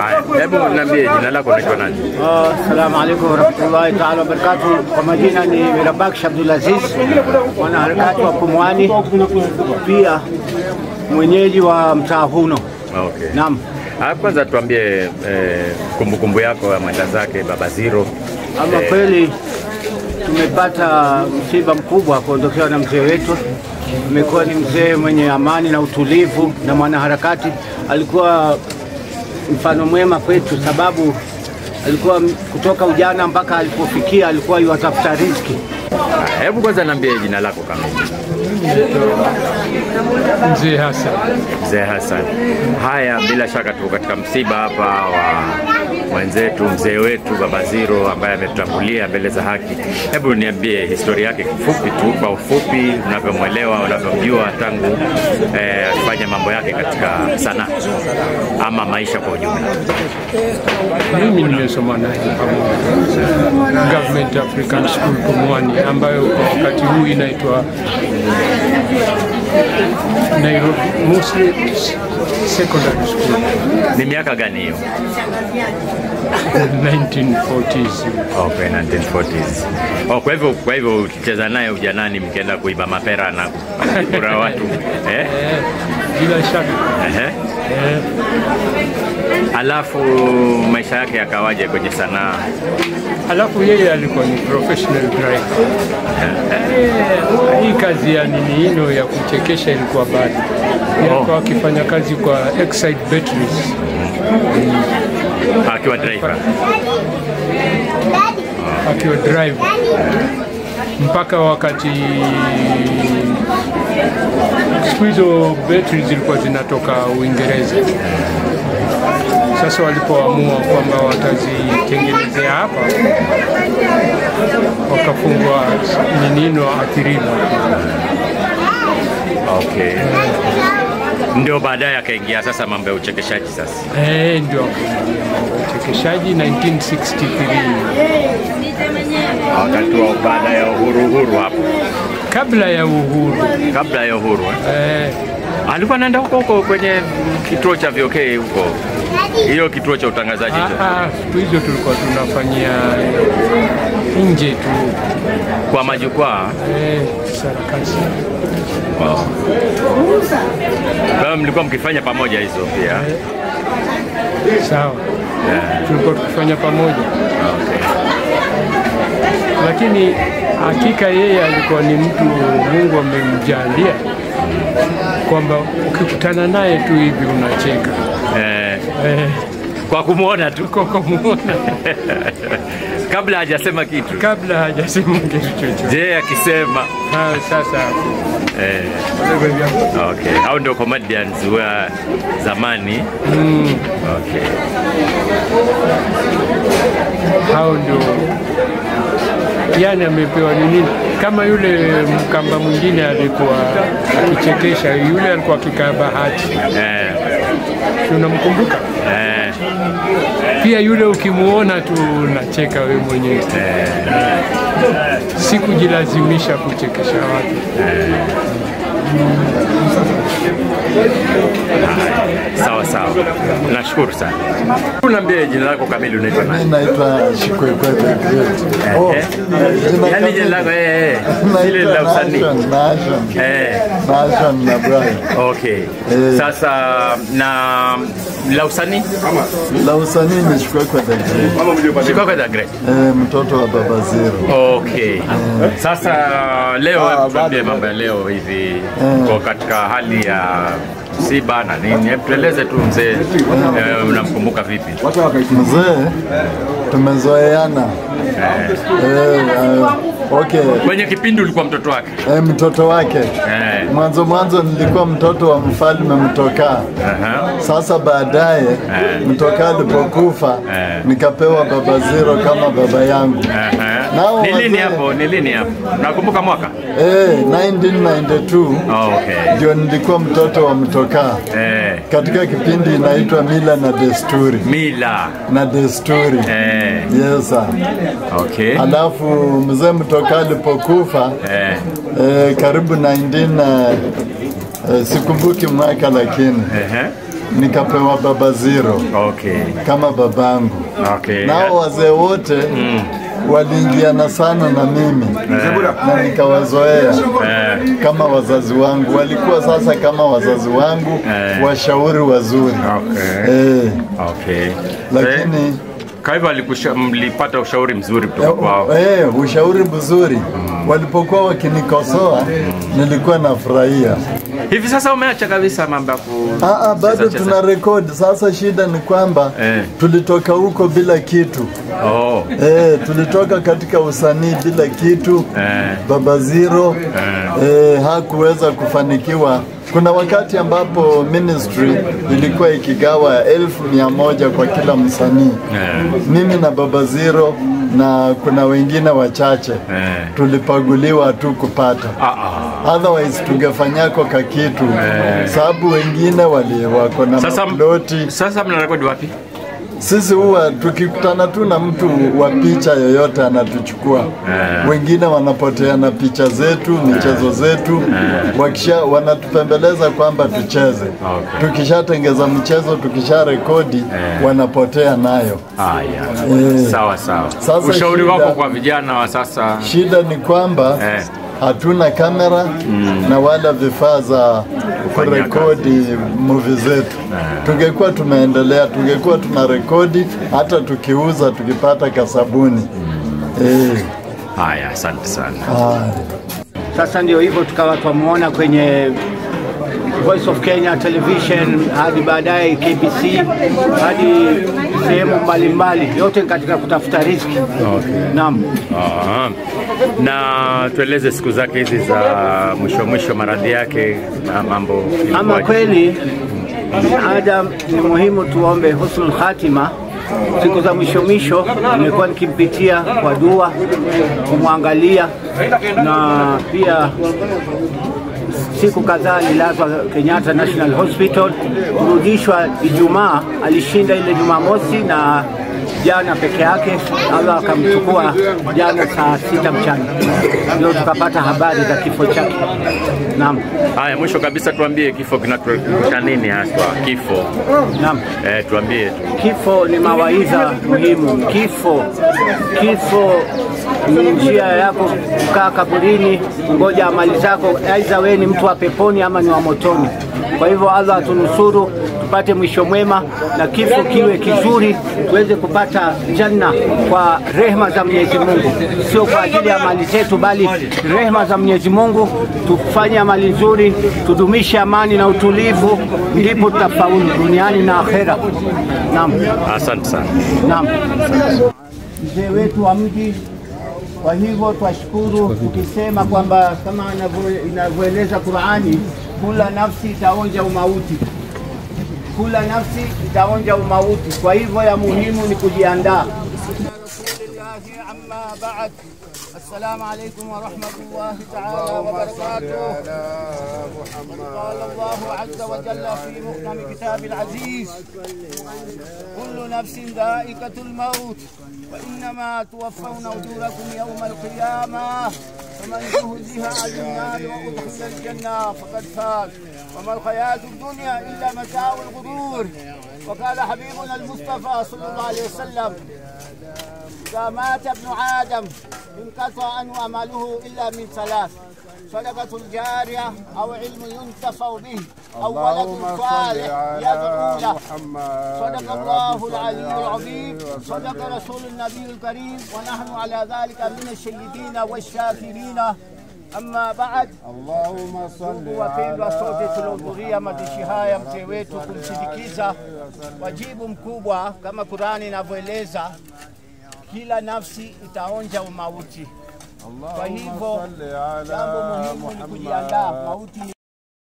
Haya, hebu niambie jina lako unaitwa nani? Assalamu alaikum warahmatullahi taala wabarakatuh. Kwa majina ni Mirabaksh Abdulaziz, mwanaharakati wa Pumwani, pia mwenyeji wa mtaa huno. Okay. Naam. Ah, Kwanza tuambie eh, kumbukumbu yako ya mwenda zake Baba Ziro. Ama Eh, kweli tumepata msiba mkubwa kuondokewa na mzee wetu. Amekuwa ni mzee mwenye amani na utulivu na mwanaharakati. Alikuwa mfano mwema kwetu, sababu alikuwa m- kutoka ujana mpaka alipofikia alikuwa yuwatafuta riziki. ah, Hebu kwanza niambie jina lako kamili. Mzee Hassan. Mzee Hassan. Haya, bila shaka tuko katika msiba hapa wa mwenzetu mzee wetu Baba Ziro ambaye ametutangulia mbele za haki. Hebu niambie historia yake kifupi tu, kwa ufupi, unavyomwelewa, unavyomjua tangu eh, afanye mambo yake katika sanaa ama maisha kwa ujumla. Mimi nimesoma naye pamoja Government African School Pumwani, ambayo kwa wakati huu inaitwa Nairobi Muslim Secondary School Ni miaka gani hiyo? 1940s. Okay, 1940s. Oh, kwa hivyo kwa hivyo ukicheza naye ujanani mkienda kuiba mapera na kura watu eh? Eh, bila shaka Ehe. eh, Alafu maisha yake yakawaje kwenye sanaa? alafu yeye alikuwa ni professional driver. Eh, hii kazi ya nini hino ya kuchekesha ilikuwa bado alikuwa akifanya kazi kwa Exide Batteries Akiwa driver. akiwa driver mpaka wakati siku hizo betri zilikuwa zinatoka Uingereza. Sasa walipoamua kwamba watazitengenezea hapa, wakafungwa ninino athiriwa. Okay. Ndio baadaye akaingia sasa mambo ya uchekeshaji sasa. Eh, ndio uchekeshaji 1963 Wakati wa baada ya uhuru uhuru hapo. kabla ya uhuru Kabla ya uhuru eh. eh, Alikuwa anaenda huko huko kwenye kituo cha VOK huko. Hiyo kituo cha utangazaji hicho. ah, ah, siku hizo tulikuwa tunafanyia nje tu Kwa majukwaa. eh, sarakasi Wow. Kwa hiyo mlikuwa mkifanya pamoja hizo pia. sawa, Yeah. tulikuwa tukifanya pamoja, Okay. lakini hakika yeye alikuwa ni mtu Mungu amemjalia kwamba ukikutana naye tu hivi unacheka Eh, eh, kwa kumwona tu kwa kumuona kabla hajasema kitu. kabla hajasema kitu chochote. Je, akisema Ah, Sasa eh, okay. Hao ndio comedians wa zamani. mm, Okay. hao ndio yani amepewa ni nini, kama yule mkamba mwingine alikuwa akichekesha, yule alikuwa akikaa bahati, Eh, Si unamkumbuka? eh, Pia yule ukimuona tu unacheka wewe mwenyewe, si kujilazimisha kuchekesha watu. sawa sawa. Nashukuru sana. Unaambie jina lako kamili unaitwa nani? Mimi naitwa Shikwekwe the Great. Oh, Eh, jina Yaani kamili- jina lako eh, eh, ile la naitwa usanii. Nashon, Nashon. Eh, Nashon na Brian. okay. Eh. Sasa na la usanii La usanii ni Shikwekwe the Great. Chicago the Great. Eh, mtoto wa Baba Zero. Okay. Sasa leo hebu tuambie mambo ya leo hivi kwa katika hali ya msiba na nini, hebu tueleze tu mzee, eh, unamkumbuka vipi? Mzee tumezoeana. Eh, eh, okay. Kwenye kipindi ulikuwa mtoto wake Eh, mtoto wake eh, mwanzo mwanzo nilikuwa mtoto wa mfalme Mtokaa. aha, Sasa baadaye Mtokaa alipokufa Eh. nikapewa Baba Zero kama baba yangu. aha. Nao Ni lini wazee- hapo? Ni lini hapo? Nakumbuka mwaka? Eh, 1992 Okay. ndio nilikuwa mtoto wa Mtokaa Eh, katika kipindi inaitwa Mila na Desturi mila na Desturi. eh, Yes, sir. okay. Alafu mzee Mtokaa alipokufa Eh, eh, karibu 19 eh, eh, sikumbuki mwaka lakini ehe. nikapewa baba zero Okay. kama babangu. Okay. Nao wazee wote waliingiana sana na mimi na nikawazoea Eh, kama wazazi wangu, walikuwa sasa kama wazazi wangu, Eh. washauri wazuri okay. eh, Okay. lakini Kwa hivyo alikusha- mlipata ushauri mzuri kutoka kwao. eh, ushauri mzuri walipokuwa wakinikosoa nilikuwa nafurahia. Hivi sasa umeacha kabisa mambo ya ku Ah, ah, bado cheza- cheza? tuna rekodi. Sasa shida ni kwamba Eh. tulitoka huko bila kitu Oh. eh, tulitoka katika usanii bila kitu Eh. Baba Zero eh, hakuweza kufanikiwa. Kuna wakati ambapo ministry ilikuwa ikigawa elfu mia moja kwa kila msanii Eh. mimi na Baba Zero na kuna wengine wachache Eh. tulipaguliwa tu kupata Ah, ah. otherwise tungefanyako ka kitu sababu wengine wali wako na Sasa, maploti. sasa mnarekodi wapi? Sisi huwa tukikutana tu na mtu wa picha yoyote anatuchukua. Wengine wanapotea na picha zetu, michezo zetu, wakisha wanatupembeleza kwamba tucheze. Okay. Tukishatengeza mchezo, tukisha rekodi, wanapotea nayo. Haya. Eh. Sawa sawa. Sasa Ushauri shida- wako kwa vijana wa sasa? Shida ni kwamba Eh. hatuna kamera na wala vifaa za Kufanyia kurekodi movie zetu. Tungekuwa tumeendelea, tungekuwa tuna rekodi hata tukiuza, tukipata kasabuni. Eh, Haya, asante sana. haya. Sasa ndio hivyo tukawa twamuona kwenye Voice of Kenya Television hadi baadaye KBC hadi sehemu mbalimbali, yote ni katika kutafuta riziki. Naam. Aha. Na tueleze siku zake hizi za mwisho mwisho, maradhi yake na mambo Ama ilikuwaje? kweli Adam, ni muhimu tuombe husnul khatima. Siku za mwisho mwisho nimekuwa nikimpitia kwa dua, kumwangalia na pia siku kadhaa alilazwa Kenyatta National Hospital, kurudishwa Ijumaa. Alishinda ile Jumamosi na jana peke yake, Allah akamchukua jana saa sita mchana, ndio tukapata habari za kifo chake. Naam, Haya, mwisho kabisa tuambie kifo kinatukuta nini haswa kifo? naam. Eh, tuambie tu. Kifo ni mawaidha muhimu. Kifo, kifo ni njia yako kukaa kaburini, ngoja amali zako, aidha wewe ni mtu wa peponi ama ni wa motoni. Kwa hivyo Allah atunusuru tupate mwisho mwema na kifo kiwe kizuri, tuweze kupata janna kwa rehma za Mwenyezi Mungu, sio kwa ajili ya mali zetu, bali rehma za Mwenyezi Mungu. Tufanye amali nzuri, tudumishe amani na utulivu, ndipo tutafaulu duniani na akhera. Naam, Asante sana. naam. Mzee wetu wa mji, kwa hivyo twashukuru tukisema kwamba kama inavyo- inavyoeleza Qurani, kula nafsi itaonja umauti, kula nafsi itaonja umauti. Kwa hivyo ya muhimu ni kujiandaa. Amma baad, assalamu alaikum warahmatullahi taala wabarakatuh. قال الله عز وجل في محكم كتاب العزيز كل نفس ذائقة الموت وإنما توفون أجوركم يوم القيامة فمن زهزها عن النار وأدخل الجنة فقد فاز وما الحياة الدنيا إلا متاع الغرور وقال حبيبنا المصطفى صلى الله عليه وسلم إذا مات ابن آدم انقطع عنه عمله إلا من ثلاث صدقة الجارية أو علم ينتفع به أو ولد صالح يدعو له صدق الله العلي العظيم صدق رسول النبي الكريم ونحن على ذلك من الشهيدين والشاكرين أما بعد اللهم صل Ndugu wapendwa, sote tuliohudhuria mazishi haya mzee wetu kumsindikiza, wajibu mkubwa kama Qurani inavyoeleza, kila nafsi itaonja umauti. Kwa hivyo jambo muhimu ni kujiandaa, mauti ni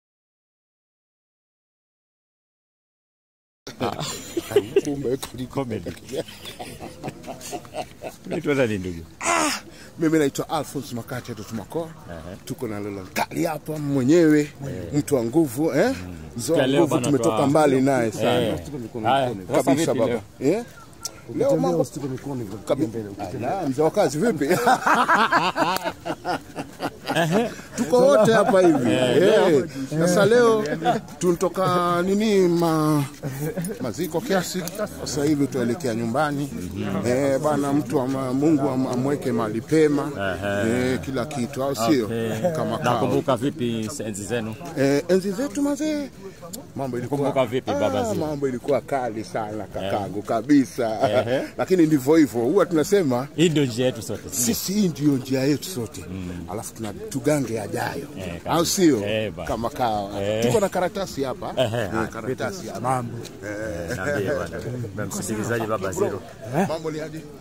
Mimi naitwa Alphonse Makati Tumakoa. Tuko na Lola Nkali hapa mwenyewe, mtu wa nguvu eh? Mzee wa nguvu, tumetoka mbali naye sana kabisa baba. Eh? Leo mambo Kabi- Ah, mzee wa kazi vipi? tuko wote hapa hivi Eh, sasa leo tunatoka nini ma, maziko kiasi sasa hivi tuelekea nyumbani eh, bana mtu ama, Mungu am, amweke mahali pema eh, kila kitu au sio kama kao Nakumbuka vipi enzi zenu? eh, enzi zetu mazee mambo ilikuwa Kumbuka vipi baba Ah, zile? mambo ilikuwa kali sana kakangu kabisa lakini ndivyo hivyo huwa tunasema Hii ndio njia yetu sote. si ndio? sisi hii ndio njia yetu sote alafu tuna tugange yajayo Eh, kabisa. au sio Eh, bana. kama kawa Eh. tuko na karatasi hapa Eh, eh, Eh, karatasi hapa Niambie bwana. Mmemsindikizaje baba Zero? mambo ni aje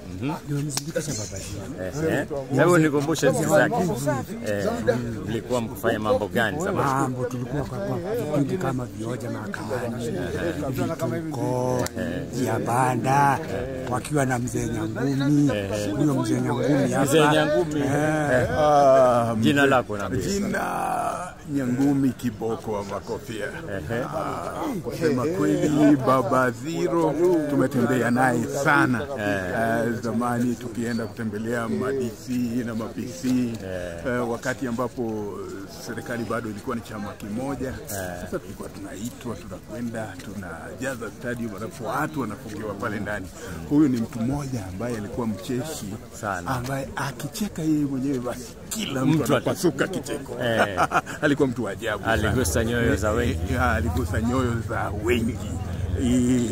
Eh, eh. Hebu nikumbushe enzi zake. Eh, mlikuwa mkifanya mambo gani zamani? mambo tulikuwa kwa kwa vipindi kama vioja mahakamani, vituko, njia panda, wakiwa na mzee Nyangumi. Huyo mzee Nyangumi hapa. Mzee Nyangumi. Eh, Jina lako naambia. Jina Nyangumi Kiboko wa Makofia. Ah, Kusema kweli, Baba Ziro tumetembea naye sana Eh, zamani tukienda kutembelea madc na mapc eh, wakati ambapo serikali bado ilikuwa ni chama kimoja. Sasa tulikuwa tunaitwa, tunakwenda, tunajaza stadium, alafu watu wanafungiwa pale ndani. Huyu ni mtu mmoja ambaye alikuwa mcheshi Sana. ambaye akicheka yeye mwenyewe basi kila mtu Mtu ata- anapasuka kicheko. Eh. alikuwa mtu wa ajabu sana. Aligusa nyoyo za wengi. Eh, ah, aligusa nyoyo za wengi Eh,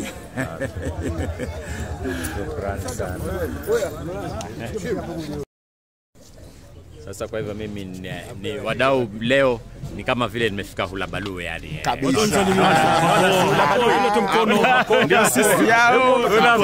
Shukrani sana. Sasa kwa hivyo mimi ni, ni wadau leo ni kama vile nimefika Hulabalue yani. kabisa ndio sisi yao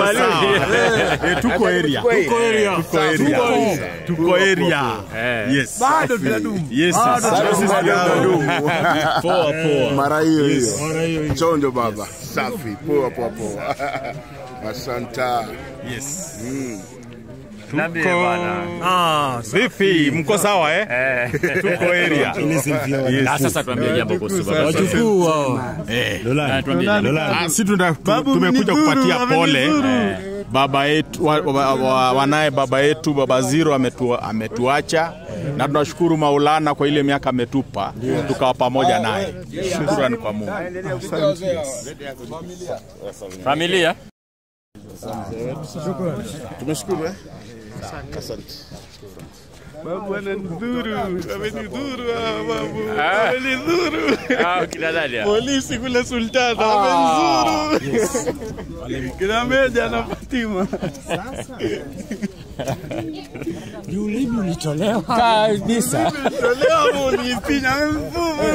tuko area tuko area tuko area tuko area Eh. yes bado tunadumu yes sisi yao poa poa mara hiyo hiyo chonjo baba safi poa poa poa asanta yes Niambie bwana. Ah, vipi? Mko sawa eh? Eh. Tuko area. Na sasa tuambie jambo kuhusu baba. Wajukuu wao. Eh. Ah, tuambie jambo. Ah, si tuna tu- tumekuja kupatia pole baba yetu wa, wa, wa, wanaye baba yetu baba Ziro ametu, ametuacha na tunashukuru Maulana kwa ile miaka ametupa tukawa pamoja naye. Shukrani kwa Mungu. Familia? tumeshukuru eh asante Ah, kina nani? hao? Polisi kule Sultana wamenzuru. Kina Meja na Fatima. ni ulimi ulitolewa. Kabisa. Leo unipinya mfumo.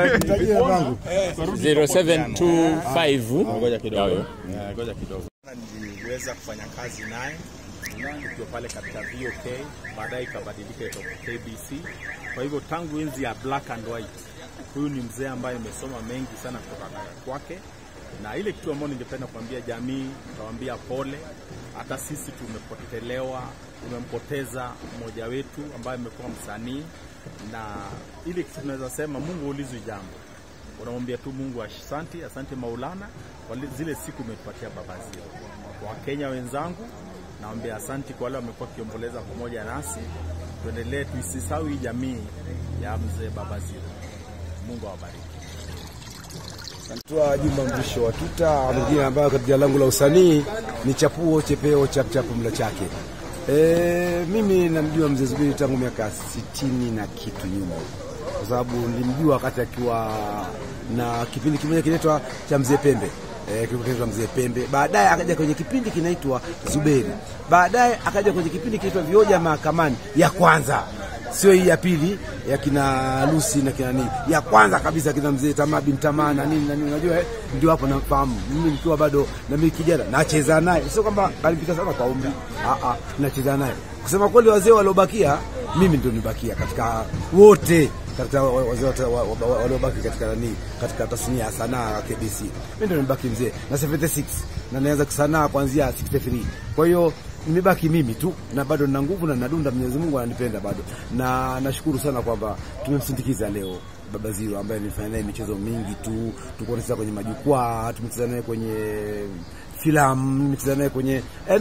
0725 ngoja kidogo. Ngoja kidogo. Niliweza kufanya kazi naye tukiwa pale katika VOK, baadaye ikabadilika ikawa KBC. Kwa hivyo tangu enzi ya black and white, huyu ni mzee ambaye imesoma mengi sana kutoka kwake, na ile kitu ambayo ningependa kuambia jamii, tutawaambia pole. Hata sisi tumepotelewa, tumempoteza mmoja wetu ambaye amekuwa msanii, na ile kitu tunaweza sema, Mungu ulizwi jambo unamwambia tu Mungu asante, asante Maulana kwa li- zile siku umetupatia Baba Ziro. Kwa Wakenya wenzangu, naambia asante kwa wale wamekuwa wakiomboleza pamoja nasi. Tuendelee, tuisisahau hii jamii ya mzee Baba Ziro. Mungu awabariki. Naitwa Juma Mrisho wa Tuta, mwingine ambayo katika langu la usanii ni chapuo chepeo chapchapu mla chake. E, mimi namjua mzee Zuberi tangu miaka sitini na kitu nyuma, kwa sababu nilimjua wakati akiwa na kipindi kimoja kinaitwa cha mzee Pembe eh, kilikuwa mzee Pembe. Baadaye akaja kwenye kipindi kinaitwa Zuberi, baadaye akaja kwenye kipindi kinaitwa Vioja Mahakamani ya kwanza sio hii ya pili ya kina Lucy na kina nini, ya kwanza kabisa kina mzee Tamaa bin Tamaa na nini na nini, unajua eh, ndio hapo nafahamu mimi nikiwa bado na mimi kijana nacheza naye, sio kwamba kalipita sana kwa umri, ah ah, nacheza naye. Kusema kweli, wazee waliobakia mimi ndio nibakia katika wote katika wa- wazee wote wa- wa- waliobaki katika nani, katika tasnia ya sanaa ya KBC, mimi ndio nimebaki mzee na 76 na naanza kusanaa kuanzia 63 kwa hiyo nimebaki mimi tu na bado nina nguvu na nadunda. Mwenyezi Mungu ananipenda bado, na nashukuru sana kwamba tumemsindikiza leo Baba Ziro ambaye nilifanya naye michezo mingi tu, tulikuwa tunacheza kwenye majukwaa, tumecheza naye kwenye filamu, nimecheza naye kwenye yani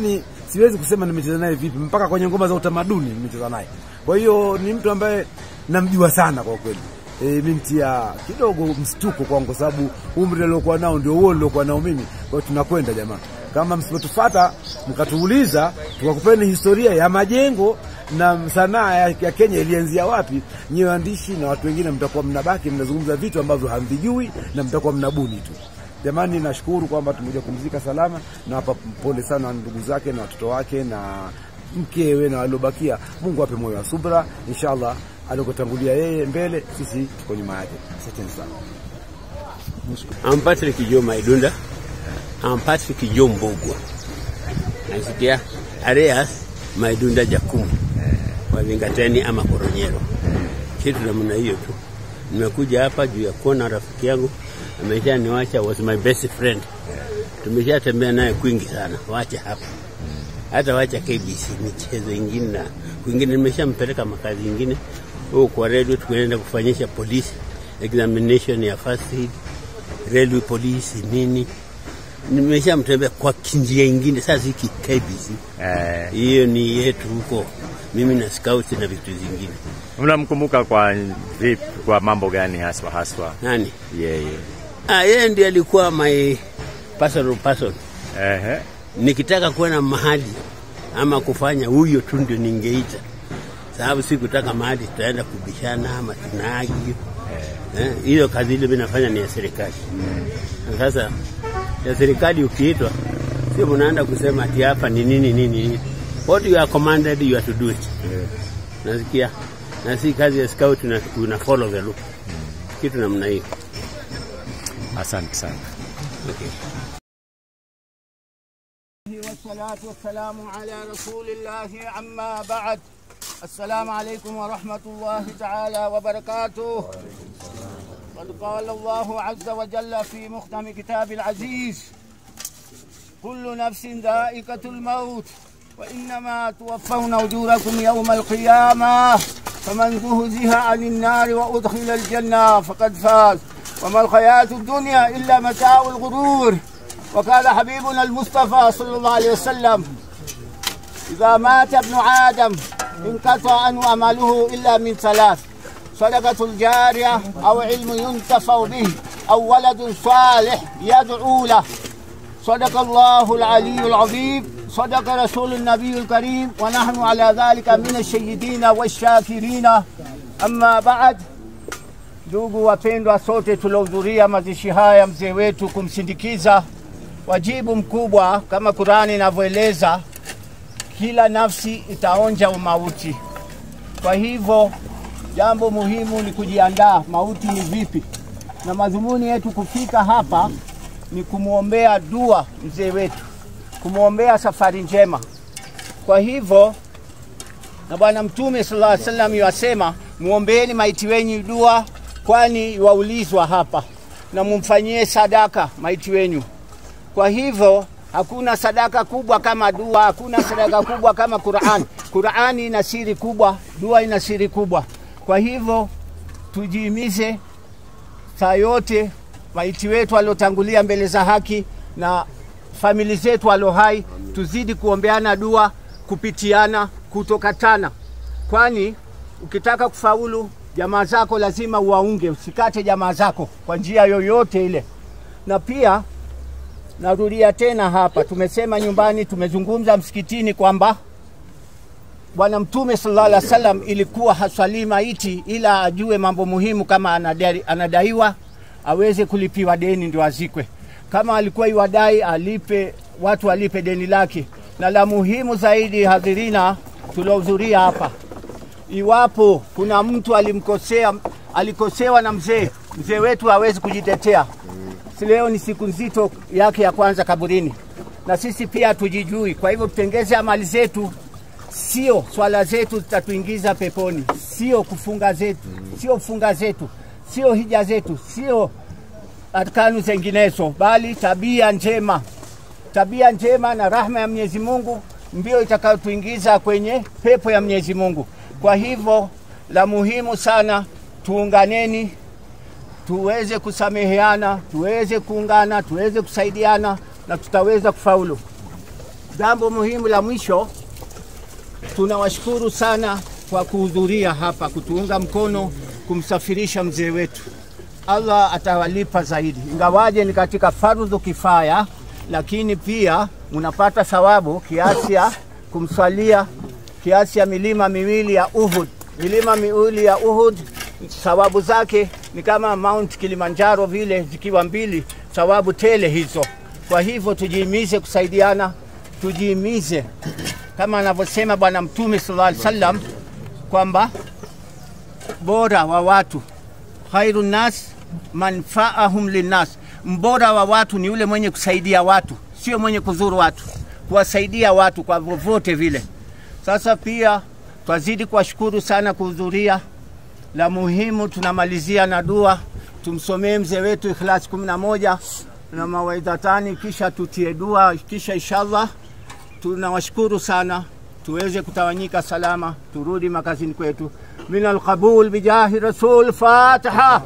siwezi kusema nimecheza naye vipi, mpaka kwenye ngoma za utamaduni nimecheza naye. Kwa hiyo ni mtu ambaye namjua sana kwa kweli. E, mintia kidogo mstuko kwangu kwa sababu umri aliokuwa nao ndio huo niliokuwa nao mimi. Kwa hiyo tunakwenda jamaa, kama msipotufata mkatuuliza tukakupeni historia ya majengo na sanaa ya, ya Kenya ilianzia wapi, nyewe waandishi na watu wengine mtakuwa mnabaki mnazungumza vitu ambavyo hamvijui na mtakuwa mnabuni tu. Jamani, nashukuru kwamba tumekuja kumzika salama, na hapa pole sana ndugu zake na watoto wake na mkewe na waliobakia. Mungu ape moyo wa subra, inshallah. Alikotangulia yeye mbele, sisi tuko nyuma yake. Asanteni sana. I'm Patrick Jo Maidunda. I'm Patrick Jo Mbogwa. Nasikia Areas Maidunda Jakumu wa Vingateni ama Koronyero. Kitu namna hiyo tu. Nimekuja hapa juu ya kuona rafiki yangu ameshaniwacha, was my best friend. Tumeshatembea naye kwingi sana, wacha hapa hata wacha KBC michezo ingine na kwingine, nimeshampeleka makazi ingine huko kwa radio, tukaenda kufanyisha polisi examination ya first aid, railway police nini, nimeshamtembea kwa kinjia ingine. Sasa hiki KBC hiyo ni yetu huko, mimi na scout na vitu zingine. Mnamkumbuka kwa vipi, kwa mambo gani haswa haswa? Nani Yeye ah, yeye ndiye alikuwa my personal person. ehe, Nikitaka kwenda mahali ama kufanya huyo tu ndio ningeita, sababu sikutaka mahali tutaenda kubishana ama tunagi Eh, hiyo kazi ile mimi nafanya ni ya serikali. Na Sasa ya serikali ukiitwa, sio mnaenda kusema ati hapa ni nini nini nini. What you are commanded you are to do it. Nasikia na si kazi ya scout una, una follow the law. Kitu namna hiyo. asante sana. Okay. والصلاة والسلام على رسول الله عما بعد السلام عليكم ورحمة الله تعالى وبركاته قد قال الله عز وجل في محكم كتاب العزيز كل نفس ذائقة الموت وإنما توفون أجوركم يوم القيامة فمن زهزها عن النار وأدخل الجنة فقد فاز وما الحياة الدنيا إلا متاع الغرور وقال حبيبنا المصطفى صلى الله عليه وسلم إذا مات ابن آدم انقطع عنه عمله إلا من ثلاث صدقة الجارية أو علم ينتفع به أو ولد صالح يدعو له صدق الله العلي العظيم صدق رسول النبي الكريم ونحن على ذلك من الشهيدين والشاكرين أما بعد Ndugu wapendwa, sote tuliohudhuria mazishi haya mzee wetu kumsindikiza, wajibu mkubwa kama Qurani inavyoeleza, kila nafsi itaonja umauti. Kwa hivyo jambo muhimu ni kujiandaa, mauti ni vipi, na madhumuni yetu kufika hapa ni kumwombea dua mzee wetu, kumwombea safari njema. Kwa hivyo na Bwana Mtume sallallahu alaihi wasallam yasema, muombeeni maiti wenyu dua, kwani waulizwa hapa, na mumfanyie sadaka maiti wenyu. Kwa hivyo hakuna sadaka kubwa kama dua, hakuna sadaka kubwa kama Qur'an. Qur'ani ina siri kubwa, dua ina siri kubwa. Kwa hivyo tujihimize saa yote maiti wetu waliotangulia mbele za haki na famili zetu walio hai, tuzidi kuombeana dua, kupitiana, kutokatana, kwani ukitaka kufaulu jamaa zako lazima uwaunge, usikate jamaa zako kwa njia yoyote ile. Na pia narudia tena hapa, tumesema nyumbani, tumezungumza msikitini kwamba Bwana Mtume sallallahu alaihi wasallam ilikuwa haswalii maiti ila ajue mambo muhimu, kama anadai, anadaiwa aweze kulipiwa deni ndio azikwe. Kama alikuwa iwadai alipe, watu walipe deni lake. Na la muhimu zaidi, hadhirina tuliohudhuria hapa, iwapo kuna mtu alimkosea, alikosewa na mzee, mzee wetu hawezi kujitetea. Si leo ni siku nzito yake ya kwanza kaburini, na sisi pia tujijui. Kwa hivyo tutengeze amali zetu, sio swala zetu zitatuingiza peponi, sio kufunga zetu, sio funga zetu, sio hija zetu, sio arkanu zenginezo, bali tabia njema. Tabia njema na rahma ya Mwenyezi Mungu ndio itakayotuingiza kwenye pepo ya Mwenyezi Mungu. Kwa hivyo la muhimu sana, tuunganeni, tuweze kusameheana, tuweze kuungana, tuweze kusaidiana na tutaweza kufaulu. Jambo muhimu la mwisho, tunawashukuru sana kwa kuhudhuria hapa kutuunga mkono kumsafirisha mzee wetu. Allah atawalipa zaidi, ingawaje ni katika fardhu kifaya, lakini pia mnapata thawabu kiasi ya kumswalia kiasi ya milima miwili ya Uhud. Milima miwili ya Uhud thawabu zake ni kama Mount Kilimanjaro vile, zikiwa mbili, thawabu tele hizo. Kwa hivyo tujihimize kusaidiana, tujihimize kama anavyosema Bwana Mtume sallallahu alaihi wasallam kwamba bora wa watu khairu nas manfaahum linnas, mbora wa watu ni yule mwenye kusaidia watu, sio mwenye kudhuru watu, kuwasaidia watu kwa vyovyote vile. Sasa pia twazidi kuwashukuru sana kuhudhuria. La muhimu tunamalizia na dua, tumsomee mzee wetu Ikhlas kumi na moja na mawaidhatani, kisha tutie dua, kisha inshallah tunawashukuru sana, tuweze kutawanyika salama, turudi makazini kwetu. min alqabul bijahi rasul fatiha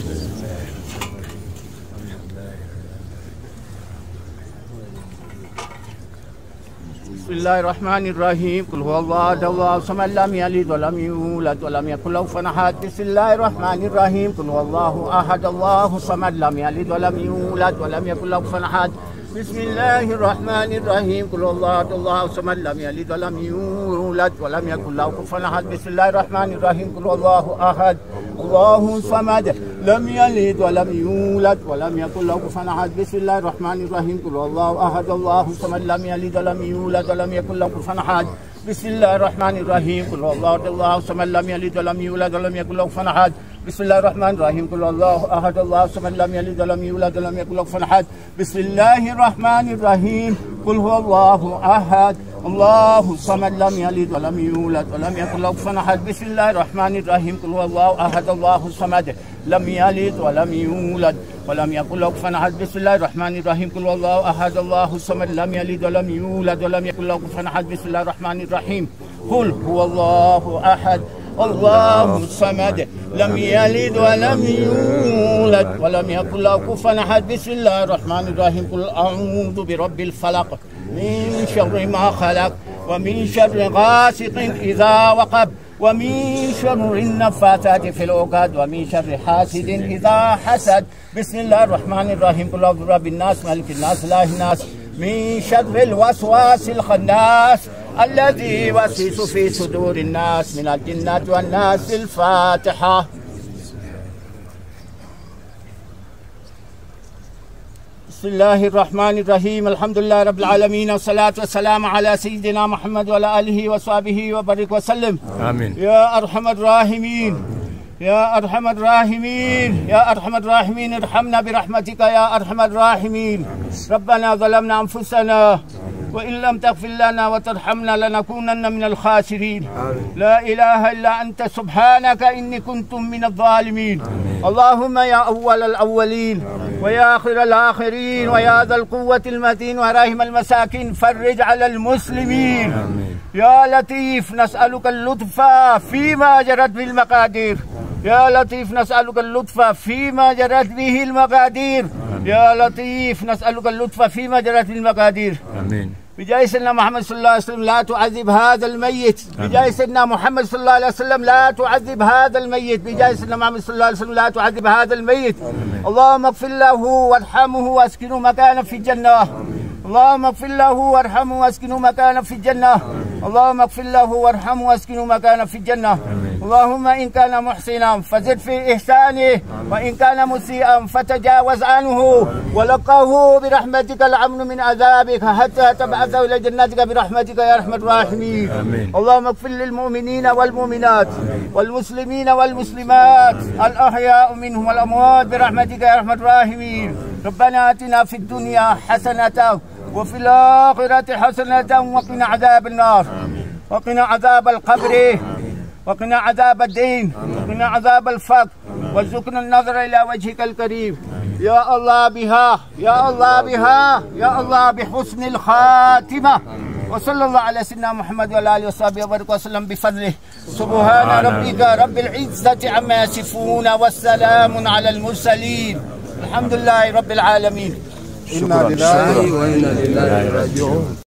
بسم الله الرحمن الرحيم قل هو الله احد الله الصمد لم يلد ولم يولد ولم يكن له كفوا احد بسم الله الرحمن الرحيم قل هو الله احد الله الصمد لم يلد ولم يولد ولم يكن له كفوا احد بسم الله الرحمن الرحيم قل هو الله احد الله الصمد لم يلد ولم يولد ولم يكن له كفوا احد بسم الله الرحمن الرحيم قل هو الله احد الله الصمد لم يلد ولم يولد ولم يكن له كفوا احد بسم الله الرحمن الرحيم قل هو الله احد الله الصمد لم يلد ولم يولد ولم يكن له كفوا احد بسم الله الرحمن الرحيم قل هو الله احد الله الصمد لم يلد ولم يولد ولم يكن له كفوا احد بسم الله الرحمن الرحيم قل هو الله احد الله الصمد لم يلد ولم يولد ولم يكن له كفوا احد بسم الله الرحمن الرحيم قل هو الله احد الله الصمد لم يلد ولم يولد ولم يكن له كفوا احد بسم الله الرحمن الرحيم قل هو الله احد الله الصمد لم يلد ولم يولد ولم يكن له كفوا احد بسم الله الرحمن الرحيم قل هو الله احد الله الصمد لم يلد ولم يولد ولم يكن له كفوا احد بسم الله الرحمن الرحيم قل هو الله احد الله الصمد لم يلد ولم يولد ولم يكن له كفوا احد بسم الله الرحمن الرحيم قل اعوذ برب الفلق من شر ما خلق ومن شر غاسق اذا وقب ومن شر النفاثات في العقد ومن شر حاسد اذا حسد بسم الله الرحمن الرحيم قل اعوذ برب الناس ملك الناس اله الناس من شر الوسواس الخناس الذي يوسوس في صدور الناس من الجنة والناس الفاتحة بسم الله الرحمن الرحيم الحمد لله رب العالمين والصلاة والسلام على سيدنا محمد وعلى آله وصحبه وبارك وسلم آمين يا أرحم الراحمين يا أرحم الراحمين يا أرحم الراحمين ارحمنا برحمتك يا أرحم الراحمين ربنا ظلمنا أنفسنا وإن لم تغفر لنا وترحمنا لنكونن من الخاسرين لا إله إلا أنت سبحانك إني كنت من الظالمين اللهم يا أول الأولين ويا آخر الآخرين ويا ذا القوة المتين وراهم المساكين فرج على المسلمين يا لطيف نسألك اللطف فيما جرت به المقادير يا لطيف نسألك اللطف فيما جرت به المقادير يا لطيف نسألك اللطف فيما جرت به المقادير آمين بجاه سيدنا محمد صلى الله عليه وسلم لا تعذب هذا الميت بجاه سيدنا محمد صلى الله عليه وسلم لا تعذب هذا الميت بجاه سيدنا محمد صلى الله عليه وسلم لا تعذب هذا الميت اللهم اغفر له وارحمه واسكنه مكانا في الجنة اللهم اغفر له وارحمه واسكنه مكانا في الجنة اللهم اغفر له وارحمه واسكنه مكانا في الجنة اللهم إن كان محسنا فزد في إحسانه وإن كان مسيئا فتجاوز عنه ولقه برحمتك الأمن من عذابك حتى تبعثه إلى جنتك برحمتك يا أرحم الراحمين آمين. اللهم اغفر للمؤمنين والمؤمنات والمسلمين والمسلمات الأحياء منهم والأموات برحمتك يا أرحم الراحمين ربنا آتنا في الدنيا حسنة وفي الآخرة حسنة وقنا عذاب النار وقنا عذاب القبر وقنا عذاب الدين وقنا عذاب الفقر وارزقنا النظر إلى وجهك الكريم يا الله بها يا الله بها يا الله بحسن الخاتمة وصلى الله على سيدنا محمد وعلى اله وصحبه وبارك وسلم بفضله سبحان ربك رب العزه عما يصفون والسلام على المرسلين الحمد لله رب العالمين إنا لله وإنا إليه راجعون